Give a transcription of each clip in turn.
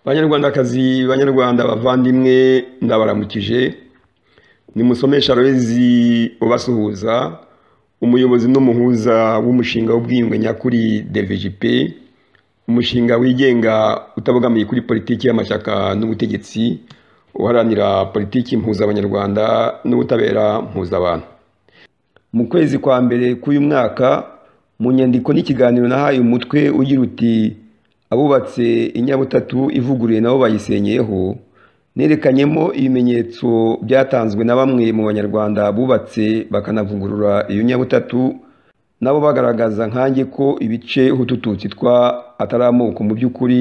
banyarwandakazi banyarwanda bavandimwe ndabaramukije ni musomesha aloyizi ubasuhuza umuyobozi n'umuhuza w'umushinga w'ubwiyunge nyakuri DVGP umushinga wigenga utabogamiye kuri politiki y'amashyaka n'ubutegetsi uharanira politiki mpuza abanyarwanda n'ubutabera mpuza abantu mu kwezi kwa mbere k'uyu mwaka mu nyandiko n'ikiganiro nahaye umutwe ugira uti abubatse inyabutatu ivuguruye nabo bayisenyeho nerekanyemo ibimenyetso byatanzwe na bamwe mu banyarwanda bubatse bakanavugurura iyo nyabutatu nabo bagaragaza nkanjye ko ibice hutututsi twa atari amoko mu by'ukuri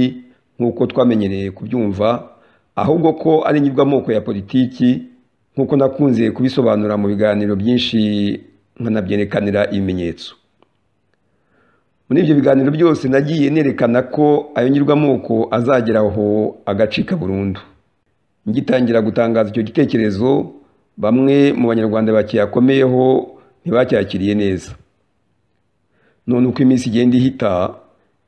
nk'uko twamenyereye kubyumva ahubwo ko ari amoko ya politiki nk'uko nakunze kubisobanura mu biganiro byinshi nkanabyerekanira ibimenyetso muri ibyo biganiro byose nagiye nerekana ko ayo nyirwamoko azagera aho agacika burundu ngitangira gutangaza icyo gitekerezo bamwe mu banyarwanda bakiyakomeyeho ntibacyakiriye neza none uko iminsi igenda ihita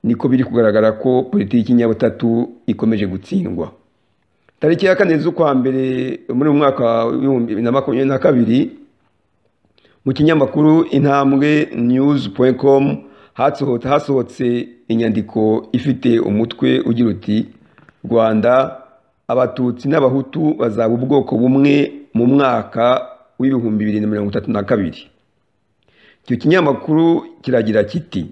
niko biri kugaragara ko politiki nyabutatu ikomeje gutsindwa tariki ya kane z'ukwa mbere muri uyu mwaka w'ibihumbi bibiri na makumyabiri na kabiri mu kinyamakuru intambwe niyuzi komu hasohotse inyandiko ifite umutwe ugira uti rwanda abatutsi n'abahutu bazaba ubwoko bumwe mu mwaka w'ibihumbi bibiri na mirongo itatu na kabiri icyo kinyamakuru kiragira kiti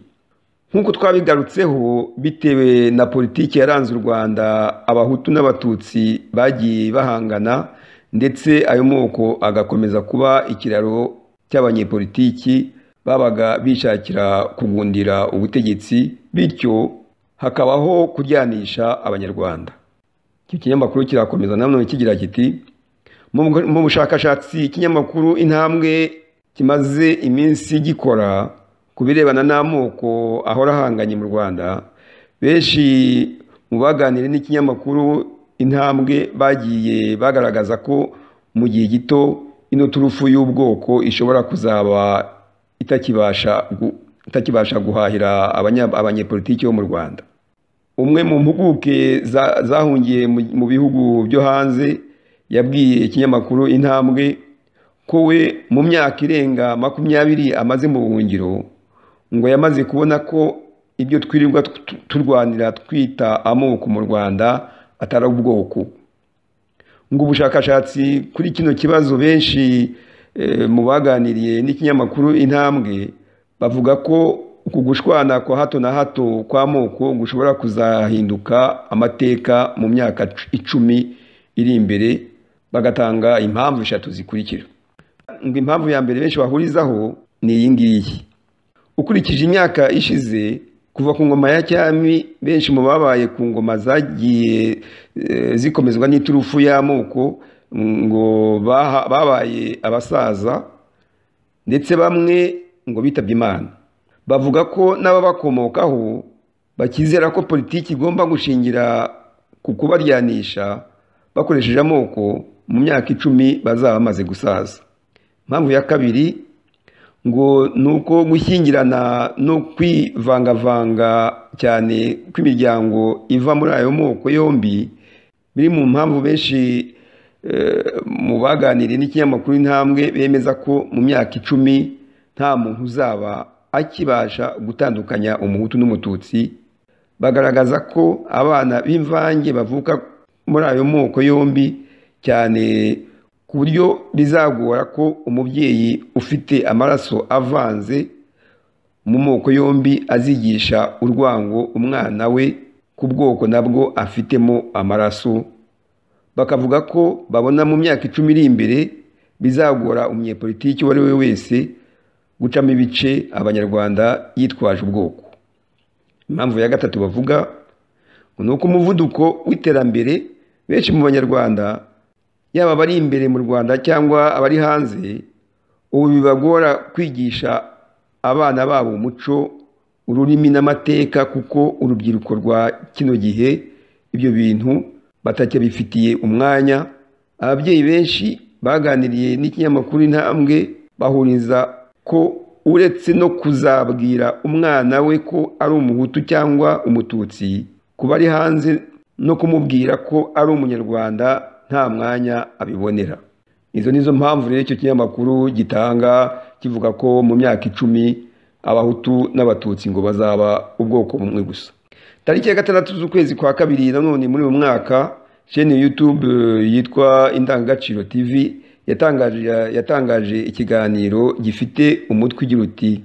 nk'uko twabigarutseho bitewe na politiki yaranze u rwanda abahutu n'abatutsi bagiye bahangana ndetse ayo moko agakomeza kuba ikiraro cy'abanyepolitiki babaga bishakira kugundira ubutegetsi bityo hakabaho kuryanisha abanyarwanda iki kinyamakuru kirakomeza nanone kigira kiti mu bushakashatsi ikinyamakuru intambwe kimaze iminsi gikora ku birebana n'amoko ahora ahanganye mu rwanda benshi mu baganire n'ikinyamakuru intambwe bagiye bagaragaza ko mu gihe gito ino turufu y'ubwoko ishobora kuzaba itakibasha guhahira abanyepolitiki bo mu rwanda umwe mu mpuguke zahungiye mu bihugu byo hanze yabwiye ikinyamakuru intambwe ko we mu myaka irenga makumyabiri amaze mu buhungiro ngo yamaze kubona ko ibyo twirirwa turwanira twita amoko mu rwanda atari ubwoko ngo ubushakashatsi kuri kino kibazo benshi mu baganiriye n'ikinyamakuru intambwe bavuga ko uku gushwana kwa hato na hato kwa moko gushobora kuzahinduka amateka mu myaka icumi iri imbere bagatanga impamvu eshatu zikurikira ngo impamvu ya mbere benshi bahurizaho ni iyi ngiyi ukurikije imyaka ishize kuva ku ngoma ya cyami benshi mu babaye ku ngoma zagiye zikomezwa n'iturufu y'amoko ngo babaye abasaza ndetse bamwe ngo bitabye imana bavuga ko n'ababakomokaho bakizera ko politiki igomba gushingira ku kubaryanisha bakoresheje amoko mu myaka icumi bazaba bamaze gusaza impamvu ya kabiri ngo ni uko gushyingirana no kwivangavanga cyane kw'imiryango iva muri ayo moko yombi biri mu mpamvu benshi mu baganiriye n'ikinyamakuru intambwe bemeza ko mu myaka icumi nta muntu uzaba akibasha gutandukanya umuhutu n'umututsi bagaragaza ko abana b'imvange bavuka muri ayo moko yombi cyane ku buryo bizagora ko umubyeyi ufite amaraso avanze mu moko yombi azigisha urwango umwana we ku bwoko nabwo afitemo amaraso bakavuga ko babona mu myaka icumi iri imbere bizagora umunyepolitiki uwo ari we wese gucamo ibice abanyarwanda yitwaje ubwoko impamvu ya gatatu bavuga ni uko umuvuduko w'iterambere benshi mu banyarwanda yaba abari imbere mu rwanda cyangwa abari hanze ubu bibagora kwigisha abana babo umuco ururimi n'amateka kuko urubyiruko rwa kino gihe ibyo bintu batacyabifitiye umwanya ababyeyi benshi baganiriye n'ikinyamakuru intambwe bahuriza ko uretse no kuzabwira umwana we ko ari umuhutu cyangwa umututsi kuba ari hanze no kumubwira ko ari umunyarwanda nta mwanya abibonera izo nizo mpamvu rero icyo kinyamakuru gitanga kivuga ko mu myaka icumi abahutu n'abatutsi ngo bazaba ubwoko bumwe gusa tariki ya gatandatu z'ukwezi kwa kabiri nanone muri uyu mwaka sheni yutube yitwa indangagaciro tv yatangaje yatangaje ikiganiro gifite umutwe ugira uti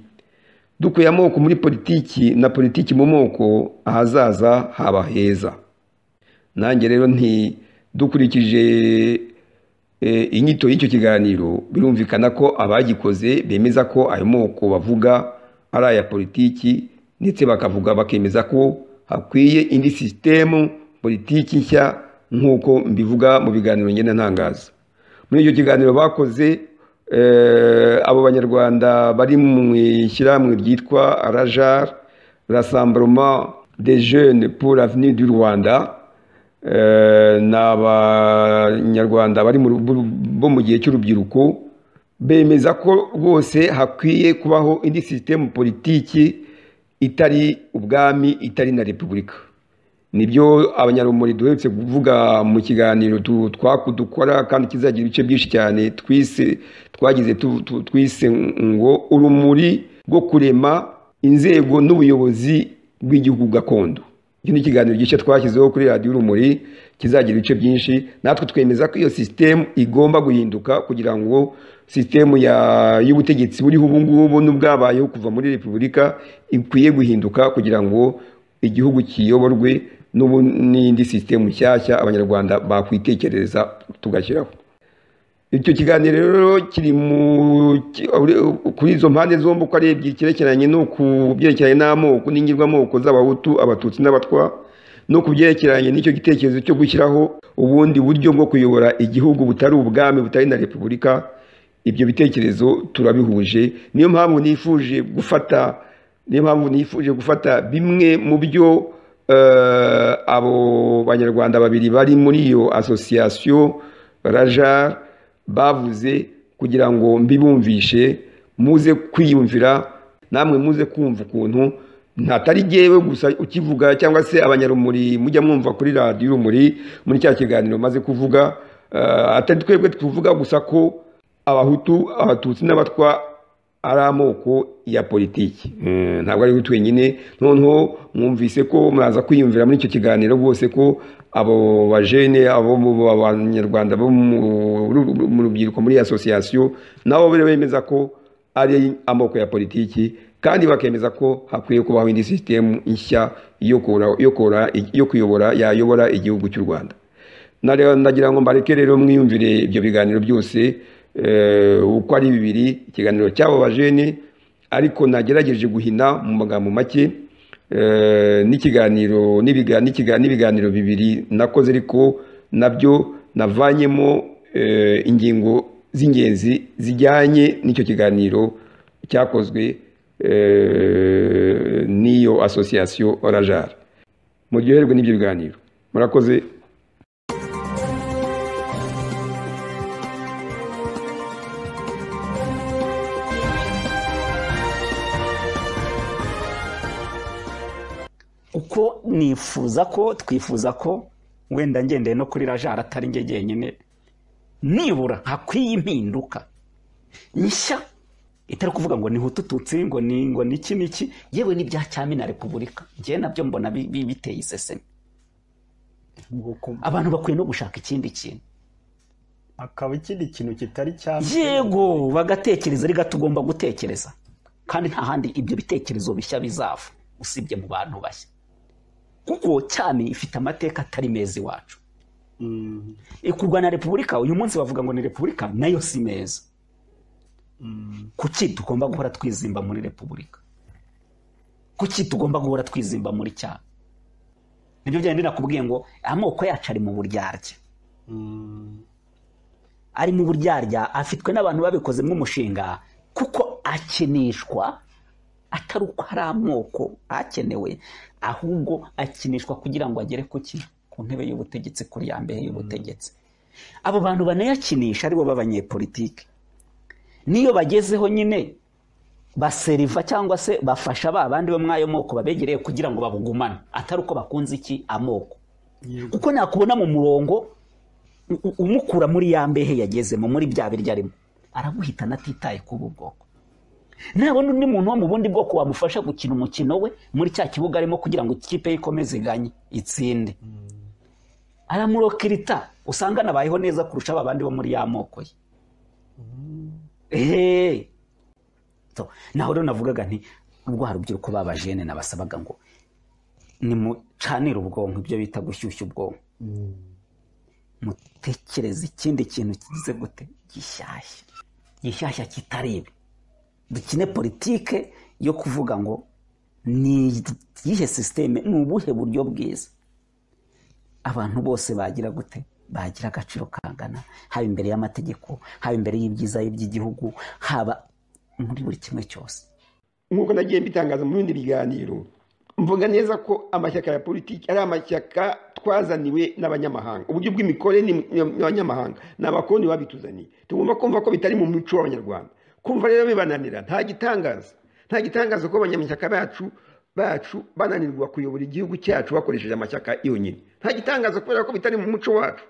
dukuye amoko muri politiki na politiki mu moko ahazaza haba heza nanjye rero nti dukurikije inyito y'icyo kiganiro birumvikana ko abagikoze bemeza ko ayo moko bavuga ari aya politiki ndetse bakavuga bakemeza ko hakwiye indi sisitemu politiki nshya nk'uko mbivuga mu biganiro ngenda ntangaza muri icyo kiganiro bakoze abo banyarwanda bari mu ishyirahamwe ryitwa rajar rasamburoma de jene pour l'avenir du rwanda ni abanyarwanda bari bo mu gihe cy'urubyiruko bemeza ko rwose hakwiye kubaho indi sisitemu politiki itari ubwami itari na repubulika nibyo abanyarumuri duherutse kuvuga mu kiganiro dukora kandi kizagira ibice byinshi cyane twise twagize twise ngo urumuri rwo kurema inzego n'ubuyobozi bw'igihugu gakondo iki ni ikiganiro gishya twashyizeho kuri radiyo urumuri kizagira ibice byinshi natwe twemeza ko iyo sisitemu igomba guhinduka kugira ngo sisitemu y'ubutegetsi buriho ubu ngubu n'ubwabayeho kuva muri repubulika ikwiye guhinduka kugira ngo igihugu kiyoborwe n'indi sisitemu nshyashya abanyarwanda bakwitekerereza tugashyiraho icyo kiganiro rero kiri kuri izo mpande zombi uko arebye icyerekeranye no ku byerekeranye n'amoko n'ingirwamoko z'abahutu abatutsi n'abatwa no ku byerekeranye n'icyo gitekerezo cyo gushyiraho ubundi buryo bwo kuyobora igihugu butari ubwami butari na repubulika ibyo bitekerezo turabihuje niyo mpamvu nifuje gufata niyo mpamvu nifuje gufata bimwe mu byo abo banyarwanda babiri bari muri iyo asosiyasiyo raja bavuze kugira ngo mbibumvishe muze kwiyumvira namwe muze kumva ukuntu ntatari ngewe gusa ukivuga cyangwa se abanyarumuri mujya mwumva kuri radiyo urumuri muri cya kiganiro maze kuvuga atari twebwe tuvuga gusa ko abahutu abatutsi n'abatwa ari amoko ya politiki ntabwo ari twenyine noneho mwumvise ko muraza kwiyumvira muri icyo kiganiro rwose ko abo bajene abo banyarwanda bo mu rubyiruko muri asosiyasiyo nabo bemeza ko ari amoko ya politiki kandi bakemeza ko hakwiye kubaho indi sisitemu nshya yo kuyobora yayobora igihugu cy'u rwanda ndagira ngo mbareke rero mwiyumvire ibyo biganiro byose uko ari bibiri ikiganiro cy'abo bajene ariko nagerageje guhina mu magambo make n'ikiganiro n'ibiganiro bibiri nakoze ariko nabyo navanyemo ingingo z'ingenzi zijyanye n'icyo kiganiro cyakozwe n'iyo asosiyasiyo orajara muryoherwe n'ibyo biganiro murakoze uko nifuza ko twifuza ko wenda ngendeye no kuri rajara atari njye jyenyine nibura hakwiye impinduka nshya itari kuvuga ngo ni hutututsi ngo ni ngo ni iki n'iki yewe n'ibya cyami na repubulika ngewe nabyo mbona biteye iseseme abantu bakwiye no gushaka ikindi kintu akaba ikindi kintu kitari cyami yego bagatekereza ari gato ugomba gutekereza kandi nta handi ibyo bitekerezo bishya bizava usibye mu bantu bashya kuko cyane ifite amateka atari meza iwacu kurwana na repubulika uyu munsi bavuga ngo ni repubulika nayo si meza kuki tugomba guhora twizimba muri repubulika kuki tugomba guhora twizimba muri cyane nibyo byari binakubwiye ngo amoko yacu ari mu buryarya ari mu buryarya afitwe n'abantu babikozemo umushinga kuko akinishwa atari uko hari amoko akenewe ahubwo akinishwa kugira ngo agere ku ntebe y'ubutegetsi kuri ya mbere y'ubutegetsi abo bantu banayakinisha aribo b'abanyepolitike n'iyo bagezeho nyine baseriva cyangwa se bafasha ba bandi bo muri ayo moko babegereye kugira ngo babugumane atari uko bakunze iki amoko yego kuko nakubona mu murongo u- u- umukura muri ya mbehe yagezemo muri bya biryo arimo araguhitana atitaye k'ubu bwoko nabona undi muntu wo mu bundi bwoko wamufasha gukina umukino we muri cya kibuga arimo kugira ngo ikipe ye ikomeze iganye itsinde aramurokirita usanga anabayeho neza kurusha ba bandi bo muri ya moko ye eee So, naho rero navugaga nti rwa rubyiruko babajene nabasabaga ngo nimucanire ubwonko ibyo bita gushyushya ubwonko mutekereze ikindi kintu kigize gute gishyashya gishyashya kitari ibi dukine politike yo kuvuga ngo ni iyihe sisiteme ni ubuhe buryo bwiza abantu bose bagira gute bagira agaciro kangana haba imbere y'amategeko haba imbere y'ibyiza by'igihugu haba muri buri kimwe cyose nk'uko nagiye mbitangaza mu bindi biganiro mvuga neza ko amashyaka ya politiki ari amashyaka twazaniwe n'abanyamahanga uburyo bw'imikorere ni abanyamahanga ni abakoloni babituzaniye tugomba kumva ko bitari mu mico y'abanyarwanda kumva rero bibananira nta gitangaza nta gitangaza ko abanyamashyaka bacu bacu bananirwa kuyobora igihugu cyacu bakoresheje amashyaka yonyine nta gitangaza kubera ko bitari mu muco wacu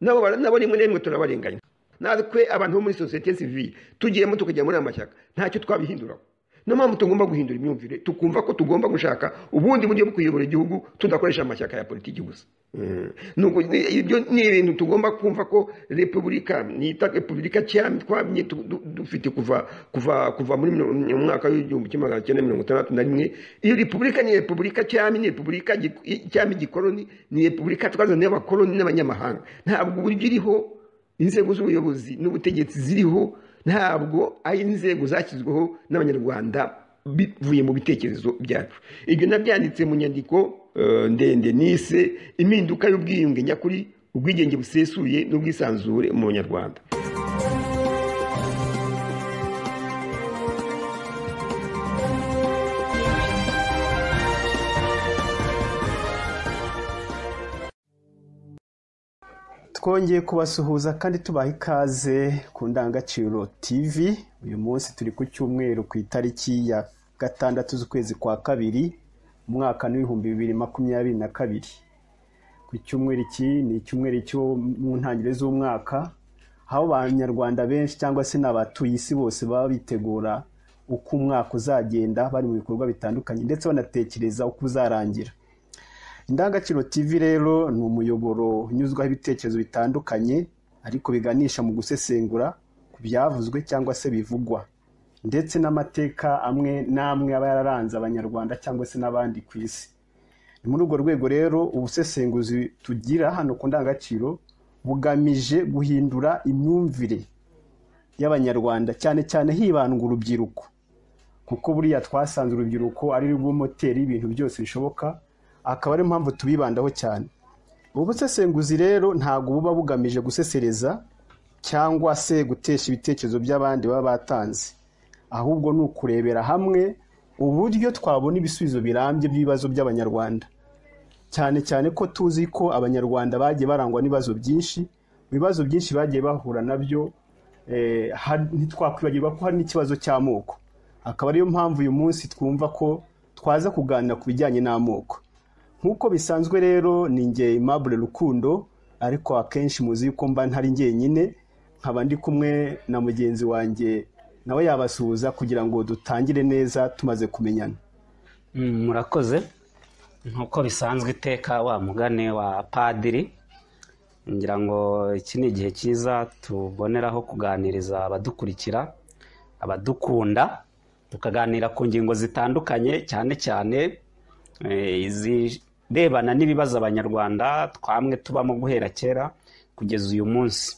nabo bara- nabo rimwe na rimwe turabarenganya natwe abantu bo muri sosiyete sivile tugiyemo tukajya muri aya mashyaka ntacyo twabihinduraho niyo mpamvu tugomba guhindura imyumvire tukumva ko tugomba gushaka ubundi buryo bwo kuyobora igihugu tudakoresha amashyaka ya politiki gusa Mm. Nuko ni- ibyo ni ibintu tugomba kumva ko repubulika nita repubulika cyami twamye tu- du- dufite kuva kuva kuva muri mino- mu mwaka w'igihumbi kimwe magana cyenda mirongo itandatu na rimwe iyo repubulika ni repubulika cyami ni repubulika gi- cyami gikoloni ni repubulika twazaniye abakoloni n'abanyamahanga ntabwo uburyo iriho inzego z'ubuyobozi n'ubutegetsi ziriho ntabwo ari inzego zashyizweho n'abanyarwanda bivuye mu bitekerezo byacu ibyo nabyanditse mu nyandiko eh, ndende nise impinduka y'ubwiyunge nyakuri ubwigenge busesuye n'ubwisanzure mu banyarwanda twongeye kubasuhuza kandi tubaha ikaze ku ndangagaciro tv uyu munsi turi ku cyumweru ku itariki ya gatandatu z'ukwezi kwa kabiri umwaka n'ibihumbi bibiri makumyabiri na kabiri ku cyumweru iki ni icyumweru cyo mu ntangiriro z'umwaka aho abanyarwanda benshi cyangwa se n'abatuye isi bose baba bitegura uko umwaka uzagenda bari mu bikorwa bitandukanye ndetse banatekereza uko uzarangira indangagaciro tv rero ni umuyoboro unyuzwaho ibitekerezo bitandukanye ariko biganisha mu gusesengura ku byavuzwe cyangwa se bivugwa ndetse n'amateka amwe n'amwe aba yararanze abanyarwanda cyangwa se n'abandi ku isi ni muri urwo rwego rero ubusesenguzi tugira hano ku ndangagaciro bugamije guhindura imyumvire y'abanyarwanda cyane cyane hibandwa urubyiruko kuko buriya twasanze urubyiruko ari rwo moteri y'ibintu byose bishoboka akaba ariyo mpamvu tubibandaho cyane ubu busesenguzi rero ntabwo buba bugamije gusesereza cyangwa se gutesha ibitekerezo by'abandi baba batanze ahubwo ni ukurebera hamwe uburyo twabona ibisubizo birambye by'ibibazo by'abanyarwanda cyane cyane ko tuzi ko abanyarwanda bagiye barangwa n'ibibazo byinshi mu bibazo byinshi bagiye bahura nabyo eh, ha- ntitwakwibagirwa ko hari n'ikibazo cy'amoko akaba ariyo mpamvu uyu munsi twumva ko twaza kuganira ku bijyanye n'amoko nk'uko bisanzwe rero ni nge Aimable Rukundo ariko akenshi muzi ko mba ntari njyenyine nkaba ndi kumwe na mugenzi wanjye nawe yabasuhuza kugira ngo dutangire neza tumaze kumenyana murakoze nk'uko bisanzwe iteka wa mugane wa padiri ngira ngo iki ni igihe cyiza tuboneraho kuganiriza abadukurikira abadukunda tukaganira ku ngingo zitandukanye cyane cyane eh, izirebana n'ibibazo abanyarwanda twamwe tubamo guhera kera kugeza uyu munsi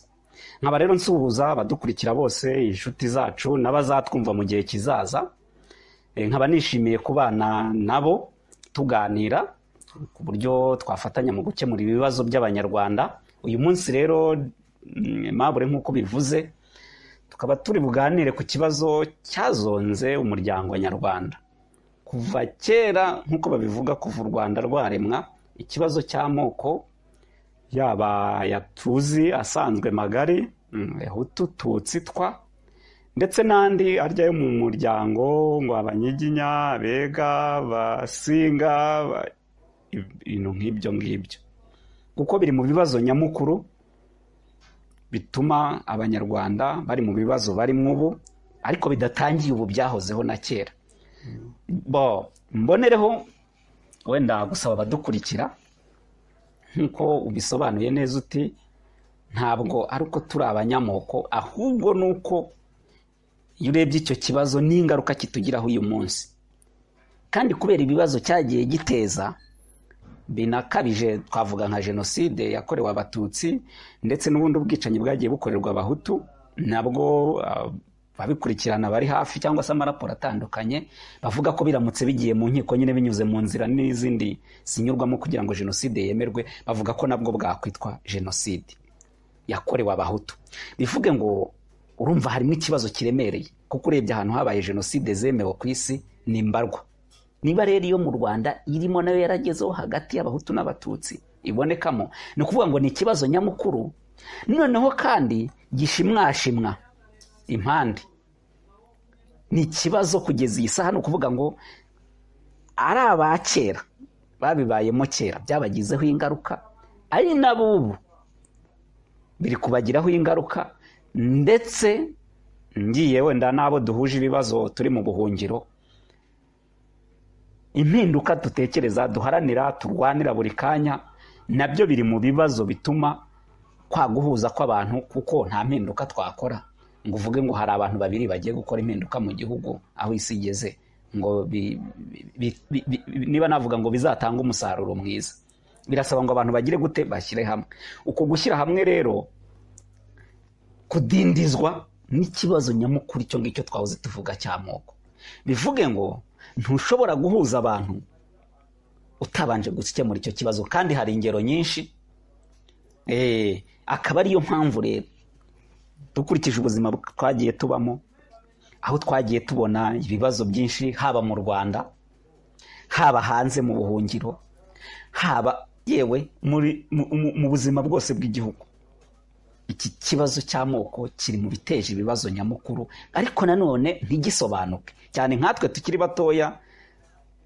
nkaba rero nsuhuza abadukurikira bose inshuti zacu n'abazatwumva mu gihe kizaza Eh, nkaba nishimiye kubana nabo tuganira ku buryo twafatanya mu gukemura ibibazo by'abanyarwanda uyu munsi rero mm, mabure nk'uko bivuze tukaba turi buganire ku kibazo cyazonze umuryango nyarwanda kuva kera nk'uko babivuga kuva u rwanda rwaremwa ikibazo cy'amoko yaba ayatuzi asanzwe magari mm, hutu tutsi twa ndetse n'andi arya yo mu muryango ngo abanyiginya abega abasinga aba- ibintu nk'ibyo ngibyo kuko biri mu bibazo nyamukuru bituma abanyarwanda bari mu bibazo barimo ubu ariko bidatangiye ubu byahozeho na kera bo mbonereho wenda gusaba abadukurikira nk'uko ubisobanuye neza uti ntabwo ari uko turi abanyamoko ahubwo ni uko iyo urebye icyo kibazo n'ingaruka kitugiraho uyu munsi kandi kubera ibibazo cyagiye giteza binakabije twavuga nka jenoside yakorewe abatutsi ndetse n'ubundi ubwicanyi bwagiye bukorerwa abahutu nabwo ah, ababikurikirana bari hafi cyangwa se amaraporo atandukanye bavuga ko biramutse bigiye mu nkiko nyine binyuze mu nzira n'izindi zinyurwamo kugira ngo jenoside yemerwe bavuga ko nabwo bwakwitwa jenoside yakorewe abahutu bivuge ngo urumva harimo ikibazo kiremereye kuko urebye ahantu habaye jenoside zemewe ku isi ni mbarwa niba rero iyo mu rwanda irimo nayo yaragezeho hagati y'abahutu n'abatutsi ibonekamo ni ukuvuga ngo ni ikibazo nyamukuru noneho kandi gishimwashimwa impande ni ikibazo kugeza iyi saha ni ukuvuga ngo ari aba kera babibayemo kera byabagizeho ingaruka ari n'abubu biri kubagiraho ingaruka ndetse ngiye wenda n'abo duhuje ibibazo turi mu buhungiro impinduka dutekereza duharanira turwanira buri kanya nabyo biri mu bibazo bituma kwa guhuza kw'abantu kuko nta mpinduka twakora ngo uvuge ngo hari abantu babiri bagiye gukora impinduka mu gihugu aho isi igeze ngo bi- bi- bi- bi- niba navuga ngo bizatanga umusaruro mwiza birasaba ngo abantu bagire gute bashyire hamwe uko gushyira hamwe rero kudindizwa n'ikibazo nyamukuru icyo ngicyo twahoze tuvuga cy'amoko bivuge ngo ntushobora guhuza abantu utabanje gukemura icyo kibazo kandi hari ingero nyinshi Eh, akaba ariyo mpamvu rero dukurikije ubuzima twagiye tubamo aho twagiye tubona ibibazo byinshi haba mu rwanda haba hanze mu buhungiro haba yewe muri mu- mu- mu buzima bwose bw'igihugu iki kibazo cy'amoko kiri mu biteje ibibazo nyamukuru ariko nanone ntigisobanuke cyane nkatwe tukiri batoya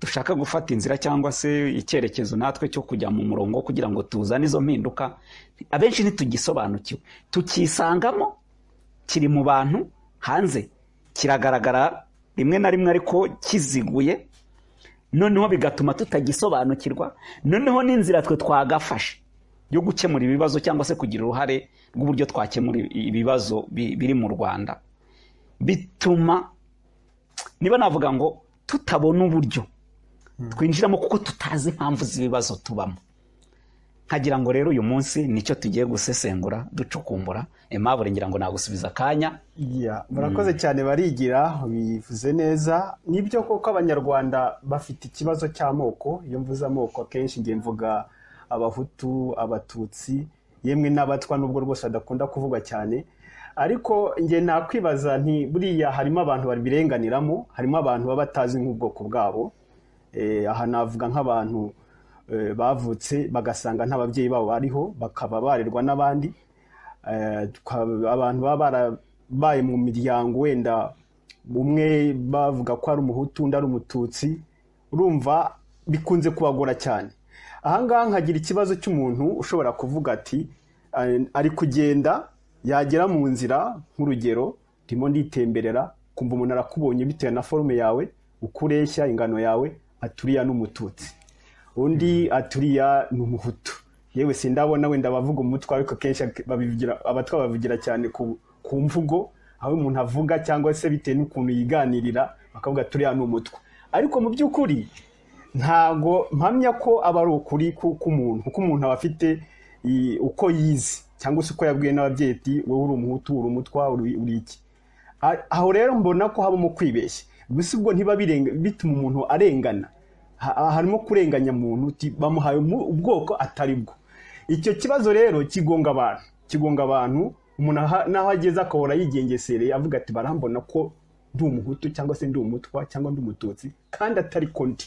dushaka gufata inzira cyangwa se icyerekezo natwe cyo kujya mu murongo kugira ngo tuzane izo mpinduka abenshi ntitugisobanukiwe tukisangamo kiri mu bantu hanze kiragaragara rimwe na rimwe ariko kiziguye noneho bigatuma tutagisobanukirwa noneho n'inzira twe twagafashe yo gukemura ibibazo cyangwa se kugira uruhare rw'uburyo twakemura ibibazo bi- biri mu rwanda bituma niba navuga ngo tutabona uburyo twinjiramo kuko tutazi impamvu z'ibibazo tubamo nkagira ngo rero uyu munsi nicyo tugiye gusesengura ducukumbura impamvu ngira ngo nagusubiza akanya Ya, murakoze cyane barigira bivuze neza nibyo koko abanyarwanda bafite ikibazo cy'amoko iyo mvuze amoko akenshi ngiye mvuga abahutu abatutsi yemwe n'abatwa nubwo rwose badakunda kuvugwa cyane ariko nge nakwibaza nti buriya harimo abantu babirenganiramo harimo abantu baba batazi nk'ubwoko bwabo Eh, aha navuga nk'abantu eh, bavutse bagasanga nta babyeyi babo bariho bakaba barerwa n'abandi Eh, tuka- abantu baba barabaye mu miryango wenda umwe bavuga ko ari umuhutu undi ari umututsi urumva bikunze kubagora cyane ahangaha nkagira ikibazo cy'umuntu ushobora kuvuga ati "Eh, ari kugenda yagera mu nzira nk'urugero ndimo nditemberera kumva umuntu arakubonye bitewe na forume yawe uko ureshya ingano yawe aturiya n'umututsi undi aturiya ni umuhutu yewe sindabona wenda abavuga umutwa ariko kenshi babivugira abatwa bavugira cyane ku, ku mvugo aho umuntu avuga cyangwa se bitewe n'ukuntu yiganirira bakavuga turiya ni umutwa ariko mu by'ukuri ntago mpamya ko aba ari ukuri ku- k'umuntu kuko umuntu aba afite i- uko yizi cyangwa se uko yabwiwe n'ababyeyi ati wowe uri umuhutu uri umutwa uri uri iki A- aho rero mbona ko habamo kwibeshya gusa ubwo ntiba birenga- bituma umuntu arengana Ha- harimo kurenganya muntu uti bamuhaye umu- ubwoko atari bwo icyo kibazo rero kigonga abantu kigonga abantu umuntu aha- n'aho ageze akahora yigengesereye avuga ati barambona ko ndi umuhutu cyangwa se ndi umutwa cyangwa ndi umututsi kandi atari ko ndi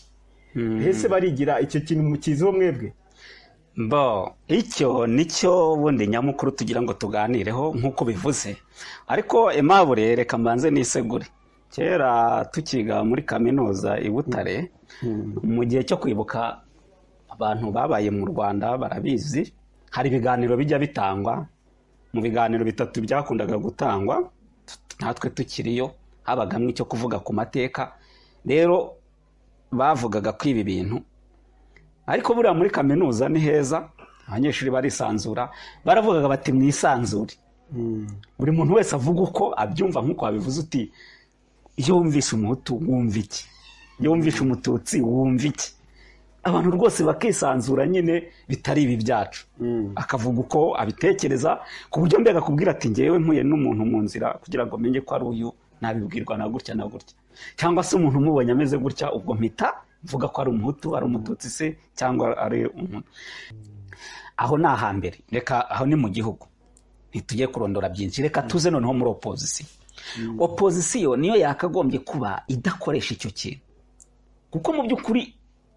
ese barigira icyo kintu mukiziho mwebwe bo icyo nicyo bundi nyamukuru tugira ngo tuganireho nk'uko bivuze ariko emabure reka mbanze nisegure kera tukiga muri kaminuza i butare mu gihe cyo kwibuka abantu babaye mu rwanda barabizi hari ibiganiro bijya bitangwa mu biganiro bitatu byakundaga gutangwa natwe tukiriyo habagamo icyo kuvuga ku mateka rero bavugaga ko ibi bintu ariko buriya muri kaminuza ni heza abanyeshuri barisanzura baravugaga bati mwisanzure buri muntu wese avuga uko abyumva nk'uko wabivuze uti iyo wumvishe umuhutu wumva iki iyo wumvishe umututsi wumva iki abantu rwose bakisanzura nyine bitari ibi byacu akavuga uko abitekereza ku buryo mbega akubwira ati ngewe nkuye n'umuntu mu nzira kugira ngo menye ko ari uyu nabibwirwa na gutya na gutya cyangwa se umuntu umubonye ameze gutya ubwo mpita mvuga ko ari umuhutu ari umututsi se cyangwa ari umuntu aho ni ahambere reka aho ni mu gihugu ntitujye kurondora byinshi reka tuze noneho muri opozisiyo opozisiyo niyo yakagombye kuba idakoresha icyo kintu kuko mu by'ukuri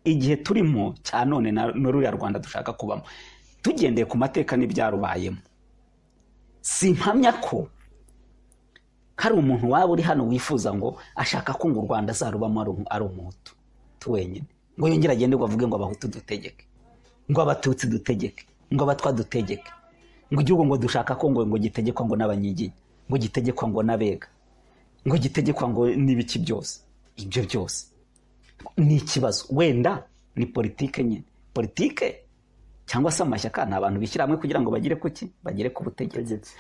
igihe turimo cya none na ruriya rwanda dushaka kubamo tugendeye ku mateka n'ibyarubayemo si mpamya ko hari umuntu waba uri hano wifuza ngo ashaka ko ngo u rwanda azarubamo ari umuhutu tu wenyine ngo yongere agende ngo avuge ngo abahutu dutegeke ngo abatutsi dutegeke ngo abatwa dutegeke ngo igihugu ngo dushaka ko ngo ngo gitegekwa ngo n'abanyiginya ngo gitegekwa ngo n'abega ngo gitegekwa ngo n'ibiki byose ibyo byose ni ikibazo wenda ni politike nyine politike cyangwa se amashyaka ni abantu bishyira hamwe kugira ngo bagere ku ki bagere ku butegetsi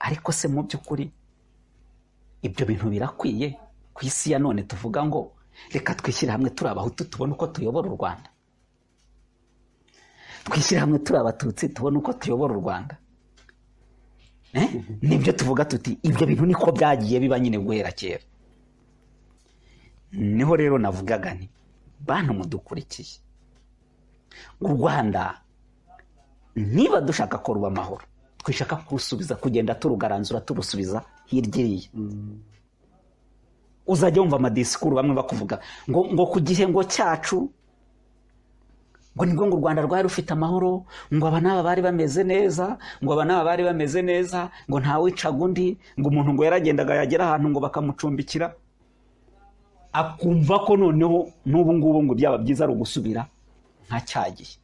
ariko se mu by'ukuri ibyo bintu birakwiye ku isi ya none tuvuga ngo reka twishyire hamwe turi abahutu tubone uko tuyobora u rwanda twishyire hamwe turi abatutsi tubone uko tuyobora u rwanda nibyo tuvuga tuti ibyo bintu niko byagiye biba nyine guhera kera niho rero navugaga ni bantu mudukurikiye u rwanda niba dushaka ko ruba amahoro twishaka kurusubiza kugenda turugaranzura turusubiza hirya iriya uzajya wumva amadisikuru bamwe bakuvuga ngo ngo ku gihembo cyacu ngo nibwo ngo u rwanda rwari rufite amahoro ngo aba n'aba bari bameze neza ngo aba n'aba bari bameze neza ngo ntawicaga undi ngo umuntu ngo yaragendaga yagera ahantu ngo bakamucumbikira akumva ko noneho n'ubu ngubu ngo byaba byiza ari ugusubira nka cya gihe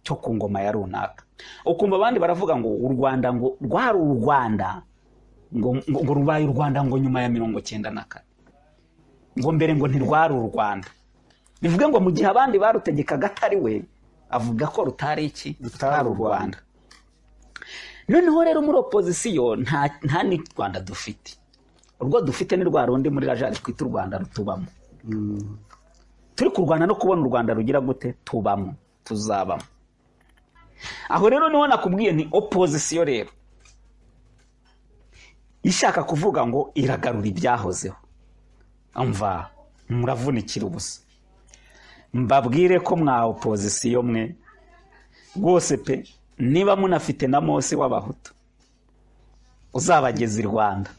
cyo ku ngoma ya runaka ukumva abandi baravuga ngo u rwanda ngo rwari u rwanda ngo rubaye u rwanda ngo nyuma ya mirongo icyenda na kane ngo mbere ngo ntirwari u rwanda bivuge ngo mu gihe abandi barutegekaga atari we avuga ko rutari iki rutari u rwanda noneho rero muri opozisiyo nta ni rwanda dufite urwo dufite ni rwa rundi muri rajari twita u rwanda rutubamo turi kurwana no kubona u rwanda rugira gute tubamo tuzabamo aho rero niho nakubwiye ni opozisiyo rero ishaka kuvuga ngo iragarura ibyahozeho mva muravunikira ubusa mbabwire ko mwa opozisiyo mwe rwose pe niba munafite na mose w'abahutu uzabageza i rwanda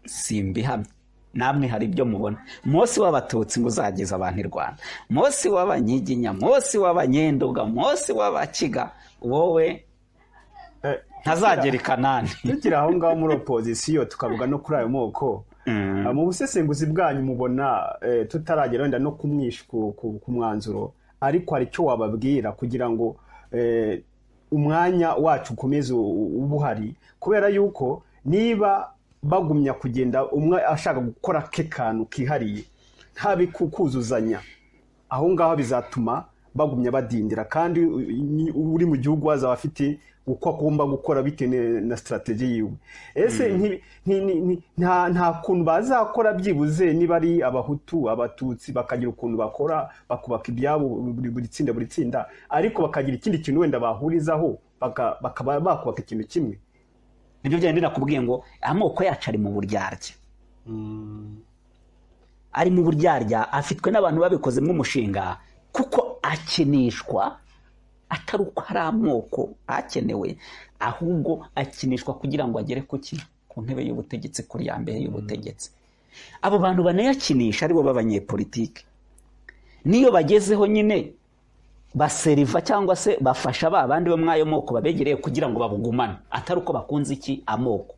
simbihamye namwe hari ibyo mubona mose w'abatutsi ngo uzageze abantu i rwanda mose w'abanyiginya mose w'abanyendobwa mose w'abakiga wowe ntazagera i kanani tukiri aho ngaho muri opozisiyo tukavuga no kuri ayo moko mu busesenguzi bwanyu mubona tutaragera wenda no kumwisha ku mwanzuro ariko hari icyo wababwira kugira ngo umwanya wacu ukomeze uba uhari kubera yuko niba bagumya kugenda umwe ashaka gukora ke kantu kihariye ntabe kuzuzanya aho ngaho bizatuma bagumya badindira kandi uri mu gihugu wazaba afite uko agomba gukora bitewe na sitarateji yiwe ese nta kuntu bazakora byibuze niba ari abahutu abatutsi bakagira ukuntu bakora bakubaka ibyabo buri tsinda buri tsinda ariko bakagira ikindi kintu wenda bahurizaho bakaba bakubaka ikintu kimwe nibyo byari binakubwiye ngo amoko yacu ari mu buryarya ari mu buryarya afitwe n'abantu babikozemo umushinga kuko akinishwa atari uko hari amoko akenewe ahubwo akinishwa kugira ngo agere ku ki ku ntebe y'ubutegetsi kuri ya mbere y'ubutegetsi abo bantu banayakinisha aribo b'abanyepolitike n'iyo bagezeho nyine baseriva cyangwa se bafasha ba bandi bo mw'ayo moko babegereye kugira ngo babugumane atari uko bakunze iki amoko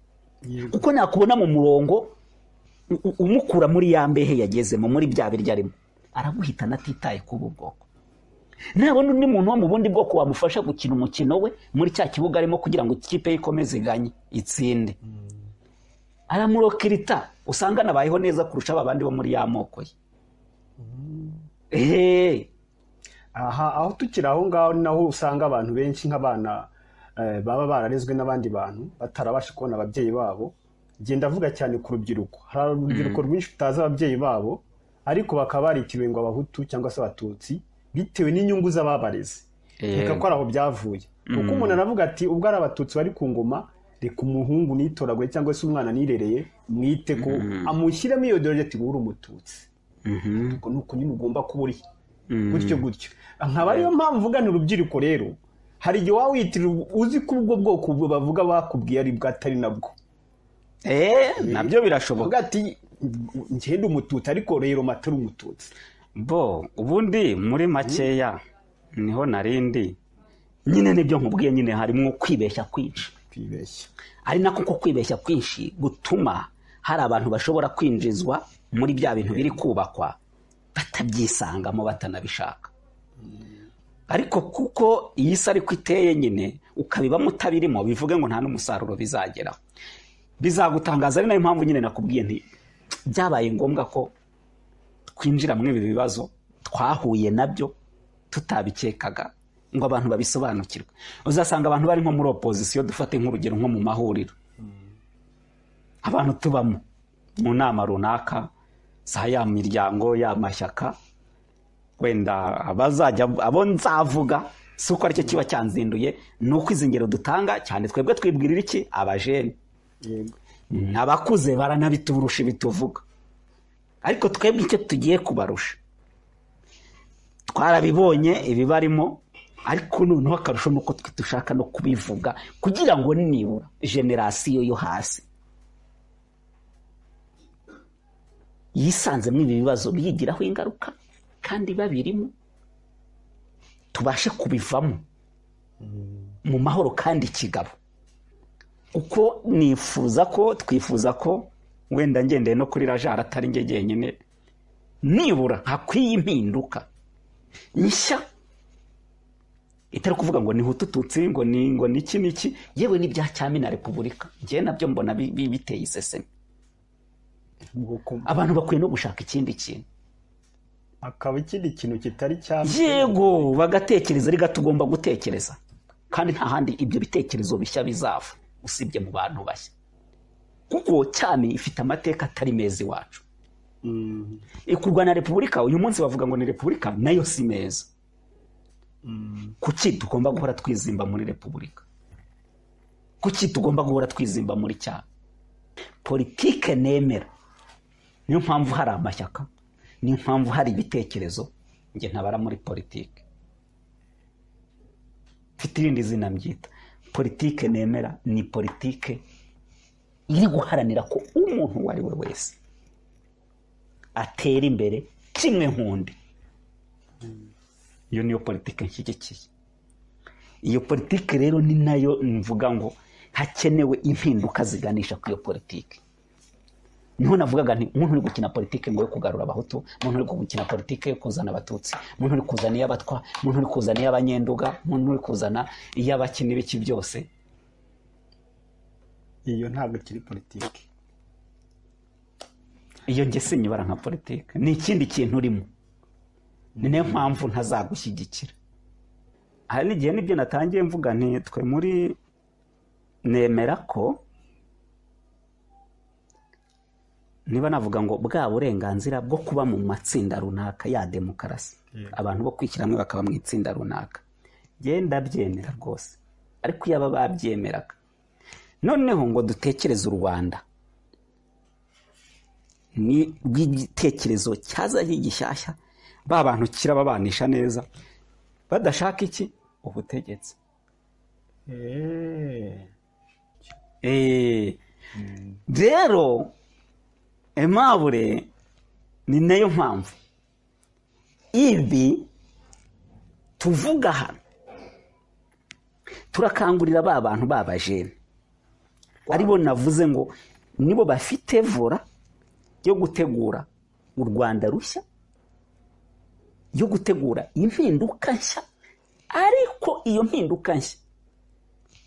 kuko nakubona mu murongo umukura muri ya mbehe yagezemo muri bya biryo arimo araguhitana atitaye ku ubu bwoko ntabona undi muntu wo mu bundi bwoko wamufasha gukina umukino we muri cya kibuga arimo kugira ngo ikipe ye ikomeze iganye itsinde aramurokirita usanga anabayeho neza kurusha aba bandi bo muri ya moko ye eee aha aho tukiri aho ngaho naho usanga abantu benshi nk'abana eh, baba bararezwe n'abandi bantu batarabasha kubona ababyeyi babo genda avuga cyane ku rubyiruko hari urubyiruko rwinshi rutazi ababyeyi babo ariko bakaba baritiwe ngo abahutu cyangwa se abatutsi bitewe n'inyungu z'ababareze reka ko ari aho byavuye kuko umuntu aravuga ati ubwo ari abatutsi bari ku ngoma reka umuhungu nitoraguye cyangwa se umwana nirereye mwite ko amushyiremo iyo dore ati uri umututsi ubwo ni uko nyine ugomba kuba uri gutyo gutyo nkaba ariyo mpamvu ugana urubyiruko rero hari igihe waba wiyitirira uzi ko ubwo bwoko ubwo bavuga bakubwiye ari bwatari nabwo eee nabyo birashoboka uvuga ati ngende umututsi ariko rero matari umututsi bo ubundi muri makeya niho narindi nyine nibyo nkubwiye nyine harimo kwibeshya kwinshi kwibeshya ari nako ko kwibeshya kwinshi gutuma hari abantu bashobora kwinjizwa muri bya bintu biri kubakwa batabyisangamo batanabishaka ariko kuko iyi si ariko iteye nyine ukabibamo utabirimo bivuge ngo nta n'umusaruro bizageraho bizagutangaza ari nayo mpamvu nyine nakubwiye nti byabaye ngombwa ko twinjira muri ibi bibazo twahuye nabyo tutabikekaga ngo abantu babisobanukirwe uzasanga abantu bari nko muri opozisiyo dufate nk'urugero nko mu mahuriro abantu tubamo mu nama runaka za ya miryango ya mashyaka wenda abazajya abo nzavuga si uko aricyo kiba cyanzinduye ni uko izi ngero dutanga cyane twebwe twibwirira iki abajene yego abakuze baranabiturusha ibituvuga ariko twebwe icyo tugiye kubarusha twarabibonye ibibarimo ariko noneho akarusho ni uko twe dushaka no kubivuga kugira ngo nibura generasiyo yo hasi yisanzemo ibi bibazo biyigiraho ingaruka kandi babirimo tubashe kubivamo mu mahoro kandi kigabo uko nifuza ko twifuza ko wenda ngendeye no kuri rajara atari njye jyenyine nibura hakwiye impinduka nshya itari kuvuga ngo ni hutututsi ngo ni ngo ni iki n'iki yewe n'ibya cyami na repubulika njyewe nabyo mbona bi- bi- biteye iseseme abantu bakwiye no gushaka ikindi kintu akaba ikindi kintu kitari cya yego bagatekereza reka tugomba gutekereza kandi nta handi ibyo bitekerezo bishya bizava usibye mu bantu bashya kuko cyami ifite amateka atari meza iwacu Mm, kurwana repubulika uyu munsi bavuga ngo ni repubulika nayo si meza kuki tugomba guhora twizimba muri repubulika kuki tugomba guhora twizimba muri cyaro politike nemera niyo mpamvu hari amashyaka niyo mpamvu hari ibitekerezo njye ntabara muri politike mfite irindi zina mbyita politike nemera ni politike iri guharanira ko umuntu uwo ari we wese atera imbere kimwe nk'undi iyo niyo politiki nshyigikiye iyo politiki rero ni nayo mvuga ngo hakenewe impinduka ziganisha ku iyo politiki niho navugaga nti umuntu uri gukina politiki ngo yo kugarura abahutu umuntu uri gukina politiki yo kuzana abatutsi umuntu uri kuzana iy'abatwa umuntu uri kuzana iy'abanyenduga umuntu uri kuzana iy'abakina ibiki byose iyo ntabwo ikiri politiki iyo njye sinyibara nka politiki ni ikindi kintu urimo ni nayo mpamvu ntazagushyigikira hari n'igihe nibyo natangiye mvuga nti twe muri nemera ko niba navuga ngo bwa burenganzira bwo kuba mu matsinda runaka ya demokarasi abantu bo kwishyira hamwe bakaba mu itsinda runaka genda byemera rwose ariko iyo aba babyemeraga noneho ngo dutekereze u rwanda ni rw'igitekerezo cyazanye gishyashya ba bantu kirababanisha neza badashaka iki ubutegetsi Eh, Eh, rero aimable ni nayo mpamvu ibi tuvuga hano turakangurira ba bantu b'abajene aribo navuze ngo nibo bafite vora yo gutegura u rwanda rushya yo gutegura impinduka nshya ariko iyo mpinduka nshya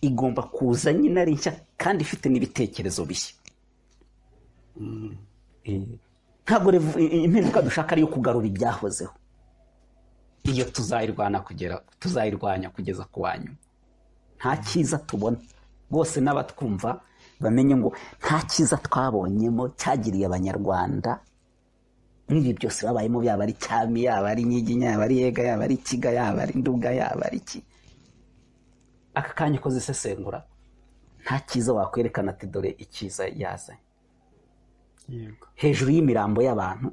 igomba kuza nyine ari nshya kandi ifite n'ibitekerezo bishya Eh, ntabwo revo- i- impinduka dushaka ari iyo kugarura ibyahozeho iyo tuzayirwana kugera tuzayirwanya kugeza ku wa nyuma nta cyiza tubona bose n'abatwumva bamenye ngo nta cyiza twabonyemo cyagiriye abanyarwanda n'ibi byose babayemo byaba ari cyami yaba ari nyiginya yaba ari yega yaba ari ikiga yaba ari nduga yaba ari iki aka kanya ukoze isesengura nta cyiza wakwerekana ati dore icyiza yazanye yego hejuru y'imirambo y'abantu